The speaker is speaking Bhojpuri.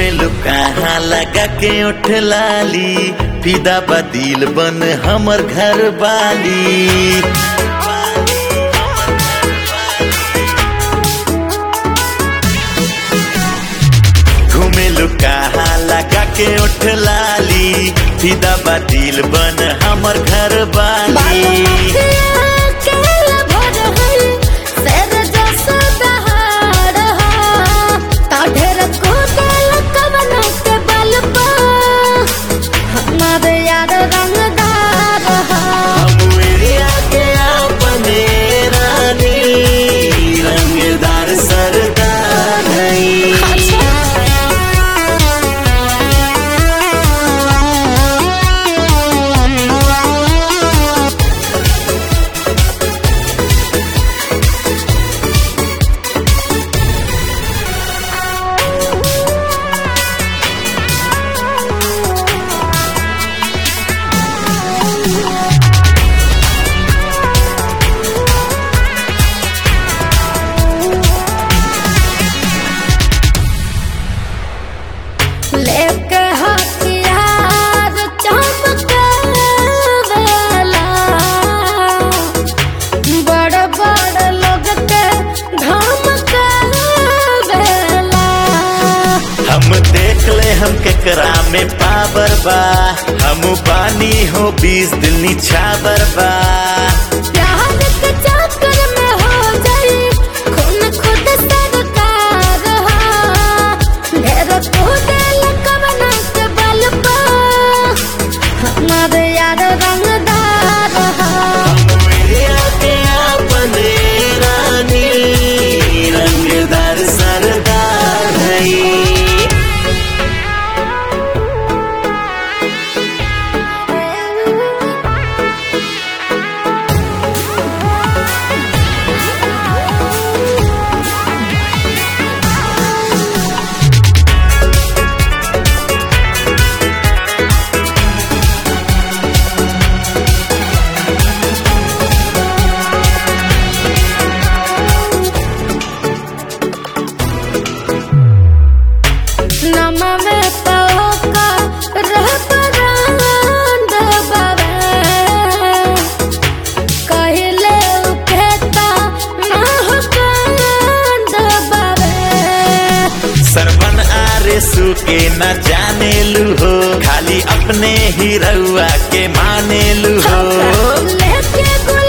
घूमे लो कहाँ लगा के उठ लाली फिदा बदिल बन हमर घर वाली घूमे लो कहाँ लगा के उठ लाली फिदा बदिल बन हमर घर वाली यार रंगदार हम एरिया के अपने रानी रंगदार सरदार हैं लेके हथियार चमकावेला बड़ बड़ लोग के धमकावेला हम देख ले हम केकरा में पावर बा हम पानी हो बीस दिल निछावर बा प्यार के चक्कर में हो जाई खून खुद सरकार हा ढेर कूदे लकवना के बल पा हमार यार रंगदार हा हम एरिया के अपने रानी रंगदार सरदार हैं नमा में पौका रह परांड बाबे कहले उकेता ना हो कांड बाबे सरवन आरे सु के न जाने लू हो खाली अपने ही रउआ के माने लू हो लेके गुल